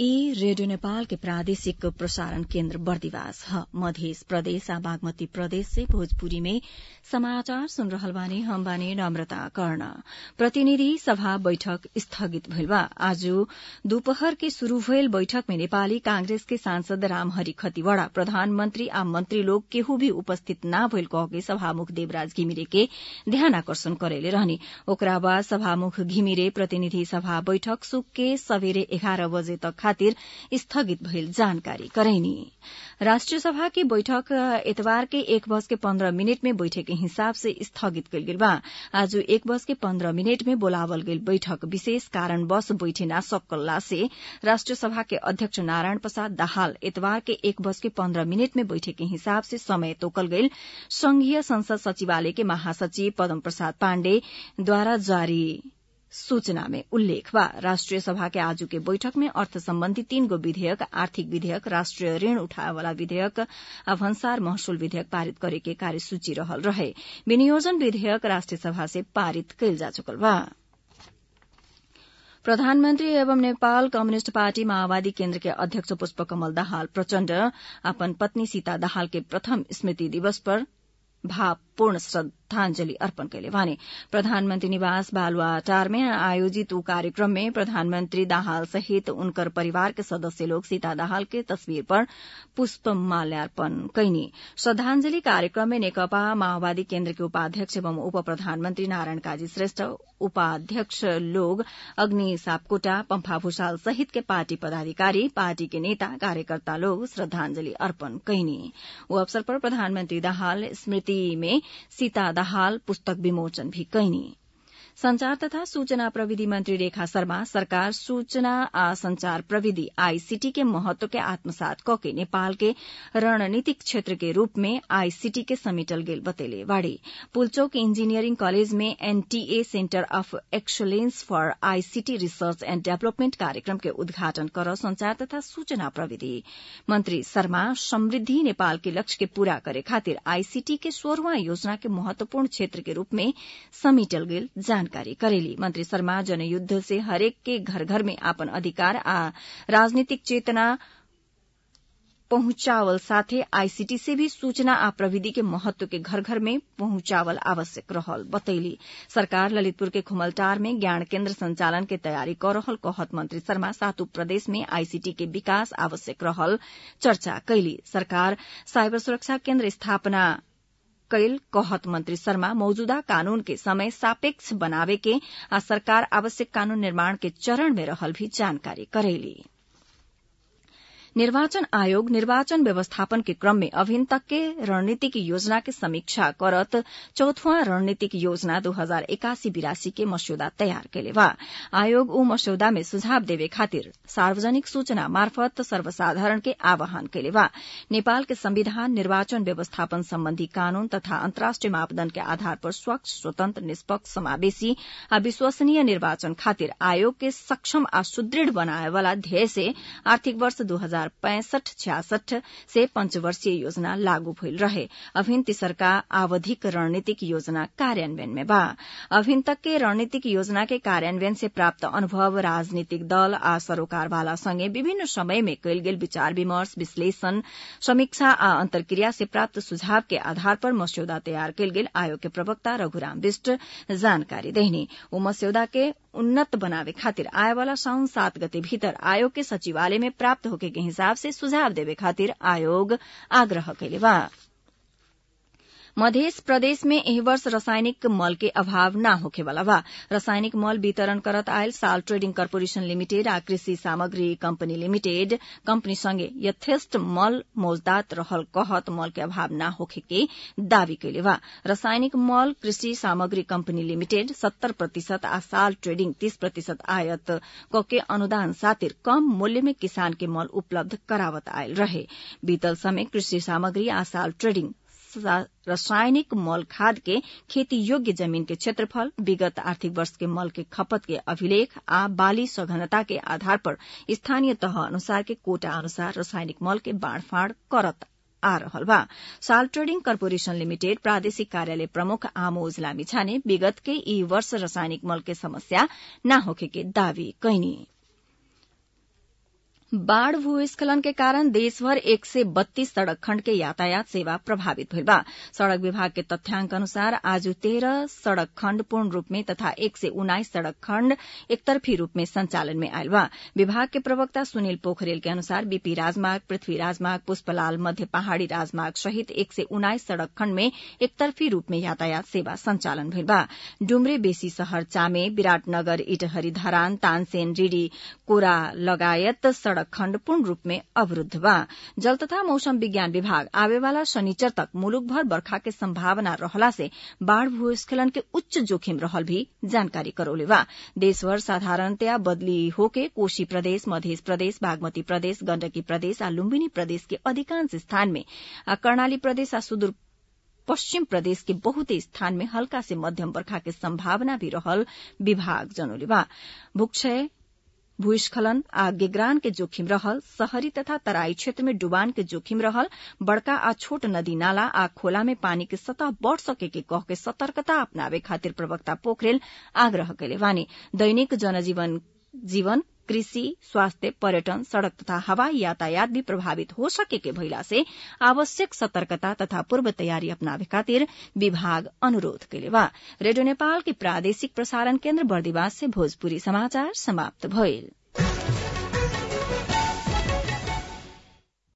ई रेडियो नेपाल के प्रादेशिक प्रसारण केन्द्र बर्दिवास ह मधेस प्रदेश आ बागमती प्रदेश से भोजपुरी में समाचार सुन रहल बानी हम बानी नम्रता कर्ण प्रतिनिधि सभा बैठक स्थगित भइल बा आज दोपहर के शुरू भइल बैठक में नेपाली कांग्रेस के सांसद रामहरि खतिवड़ा प्रधानमन्त्री आ मन्त्री लोग केहू भी उपस्थित ना भइल कहके सभामुख देवराज घिमिरे के ध्यानाकर्षण करैले रहनी ओकरा बाद सभामुख घिमिरे प्रतिनिधि सभा बैठक सुक के सबेरे एघार बजे तक खातिर स्थगित भइल जानकारी करैनी राष्ट्रिय सभा की बैठक एतबार के एक बज के पन्ध्र मिनट में बैठक के हिसाब से स्थगित कइल गेल बा आज एक बज के पन्ध्र मिनट में बोलावल गेल बैठक विशेष कारणवश बैठे ना सकल्ला से राष्ट्रिय सभा के अध्यक्ष नारायण प्रसाद दाहाल एतबार के एक बज के पन्ध्र मिनट में बैठक के हिसाब से समय तोकल गइल संघीय संसद सचिवालय के महासचिव पदम प्रसाद पाण्डेद्वारा जारी सूचना में उल्लेख बा राष्ट्रिय सभा के आजू के बैठक में अर्थ सम्बन्धी तीन गो विधेयक आर्थिक विधेयक राष्ट्रिय ऋण उठाए वाला विधेयक आ भन्सार महसुल विधेयक पारित करे के कार्यसूची रहल रहे विनियोजन विधेयक राष्ट्रिय सभा से पारित कइल जा चुकल बा प्रधानमन्त्री एवं नेपाल कम्युनिष्ट पार्टी माओवादी केन्द्र के अध्यक्ष पुष्पकमल दाहाल प्रचण्ड अपन पत्नी सीता दाहाल के प्रथम स्मृति दिवस पर भावपूर्ण श्रद्धांजलि अर्पण कैले भने प्रधानमन्त्री निवास बालुवाटार में आयोजित ऊ कार्यक्रम में प्रधानमन्त्री दाहाल सहित उनकर परिवार के सदस्य लोग सीता दाहाल के तस्वीर पर पुष्प माल्यार्पण कैनी श्रद्धांजलि कार्यक्रम में नेकपा माओवादी केन्द्र के उपाध्यक्ष एवं उप प्रधानमन्त्री नारायण काजी श्रेष्ठ उपाध्यक्ष लोग अग्नि सापकोटा पम्फा भूषाल सहित के पार्टी पदाधिकारी पार्टी के नेता कार्यकर्ता लोग श्रद्धांजलि अर्पण कैनी वो अवसर पर प्रधानमन्त्री दाहाल स्मृति में सीता दाहाल पुस्तक विमोचन भी कैनी संचार तथा सूचना प्रविधि मंत्री रेखा शर्मा सरकार सूचना आ संचार प्रविधि आईसीटी के महत्व के आत्मसात कके नेपाल के रणनीतिक क्षेत्र के रूप में आईसीटी के समेटल गेल बतेले बाड़ी पुलचोक इंजीनियरिंग कॉलेज में NTA centre of excellence for ICT research and development कार्यक्रम के उद्घाटन कर संचार तथा सूचना प्रविधि मंत्री शर्मा समृद्धि नेपाल के लक्ष्य के पूरा करे खातिर आईसीटी के सोह्रवा योजना के महत्वपूर्ण क्षेत्र के रूप में समेटल गेल जानकारी करेली मंत्री शर्मा जनयुद्ध से हरेक के घर घर में आपन अधिकार आ राजनीतिक चेतना पहुंचावल साथे आईसीटी से भी सूचना आ प्रविधि के महत्व के घर घर में पहुंचावल आवश्यक रहल बतैली सरकार ललितपुर के खुमलटार में ज्ञान केन्द्र संचालन के तैयारी कर रहल कहत मंत्री शर्मा सातु प्रदेश में आईसीटी के विकास आवश्यक रहल चर्चा कैली सरकार साइबर सुरक्षा केन्द्र स्थापना कैल कहत मंत्री शर्मा मौजूदा कानून के समय सापेक्ष बनावे के आ सरकार आवश्यक कानून निर्माण के चरण में रहल भी जानकारी करेली निर्वाचन आयोग निर्वाचन व्यवस्थापन के क्रम में अभिन तक के रणनीतिक योजना के समीक्षा करत चौथवा रणनीतिक योजना दो हजार एकासी बिरासी के मस्यौदा तयार कैले बा आयोग ऊ मस्यौदा में सुझाव देवे खातिर सार्वजनिक सूचना मार्फत सर्वसाधारण के आह्वान कैले बा नेपाल के संविधान निर्वाचन व्यवस्थापन सम्बन्धी कानून तथा अन्तर्राष्ट्रिय मापदण्ड के आधार पर स्वच्छ स्वतन्त्र निष्पक्ष समावेशी आ विश्वसनीय निर्वाचन खातिर आयोग के सक्षम आ सुदृढ़ बनाए वाला ध्येय से आर्थिक वर्ष दो हजार पैंसठ छियासठ से पंचवर्षीय योजना लागू भइल रहे अभिन तिसरका आवधिक रणनीतिक योजना कार्यान्वयन में बा अभिन तक के रणनीतिक योजना के कार्यान्वयन से प्राप्त अनुभव राजनीतिक दल आ सरोकारवाला संगे विभिन्न समय में कैल गेल विचार विमर्श विश्लेषण समीक्षा आ अंतर्क्रिया से प्राप्त सुझाव के आधार पर मस्यौदा तयार कैल गेल आयोग के प्रवक्ता रघुराम विष्ट जानकारी देहनी ऊ मस्यौदा के उन्नत बनावे खातिर आए वाला साउन सात गते भीतर आयोग के सचिवालय में प्राप्त होके के हिसाब से सुझाव देवे खातिर आयोग आग्रह कैले बा मध्य प्रदेश में एही वर्ष रासायनिक मल के अभाव न होखेवाला बा रासायनिक मल वितरण करत आयल साल ट्रेडिंग कर्पोरेशन लिमिटेड आ कृषि सामग्री कंपनी लिमिटेड कंपनी संगे यथेष्ट मल मौजदात रहल कहत मल के अभाव न होखे के दावी कैले बा रासायनिक मल कृषि सामग्री कंपनी लिमिटेड सत्तर प्रतिशत आ साल ट्रेडिंग तीस प्रतिशत आयत कके अनुदान सातिर कम मूल्य में किसान के मल उपलब्ध करावत आयल रहे बीतल समय कृषि सामग्री आ साल ट्रेडिंग रासायनिक मल खाद के खेती योग्य जमीन के क्षेत्रफल विगत आर्थिक वर्ष के मल के खपत के अभिलेख आ बाली सघनता के आधार पर स्थानीय तह अनुसार के कोटा अनुसार रासायनिक मल के बाँड़फाँड़ करत आ रहल बा साल ट्रेडिंग कर्पोरेशन लिमिटेड प्रादेशिक कार्यालय प्रमुख आमोज लामिछाने विगत के ई वर्ष रासायनिक मल के समस्या न होखे के दावी कैनी बाढ़ भूस्खलन के कारण देशभर एक से बत्तीस सड़क खण्ड के यातायात सेवा प्रभावित भइल बा सड़क विभाग के तथ्याङ्क अनुसार आज तेह्र सड़क खण्ड पूर्ण रूप में तथा एक से उन्नाइस सड़क खण्ड एकतरफी रूप में संचालन में आयल बा विभाग के प्रवक्ता सुनील पोखरेल के अनुसार बीपी राजमार्ग पृथ्वी राजमार्ग पुष्पलाल मध्य पहाड़ी राजमार्ग सहित एक से उन्नाइस सड़क खण्ड में एकतरफी रूप में यातायात सेवा संचालन भइल बा डुम्रे बेसी शहर चामे विराटनगर इटहरी धरान तानसेन रिडी कोरा लगायत सड़क खण्ड पूर्ण रूप में अवरूद्ध बा जल तथा मौसम विज्ञान विभाग आवेवाला शनिचर तक मुलुकभर बर्खा के संभावना रहला से बाढ़ भूस्खलन के उच्च जोखिम रहल भी जानकारी करौले बा देशभर साधारणतया बदली होके कोशी प्रदेश मध्य प्रदेश बागमती प्रदेश गण्डकी प्रदेश आ लुम्बिनी प्रदेश के अधिकांश स्थान में आ कर्णाली प्रदेश आ सुदूर पश्चिम प्रदेश के बहुते स्थान में हल्का से मध्यम बर्खा के संभावना भी रहल विभाग जनौले बा भूक्षय भूस्खलन आ गेग्रान के जोखिम रहल शहरी तथा तराई क्षेत्र में डुबान के जोखिम रहल बड़का आ छोट नदी नाला आ खोला में पानी के सतह बढ़ सके के कह के सतर्कता अपनावे खातिर प्रवक्ता पोखरेल आग्रह कैले बानी दैनिक जनजीवन जीवन कृषि स्वास्थ्य पर्यटन सड़क तथा हवाई यातायात भी प्रभावित हो सके के भइला से आवश्यक सतर्कता तथा पूर्व तयारी अपनावे खातिर विभाग अनुरोध कैले बा रेडियो नेपाल के प्रादेशिक प्रसारण केन्द्र बर्दिवास से भोजपुरी समाचार समाप्त भइल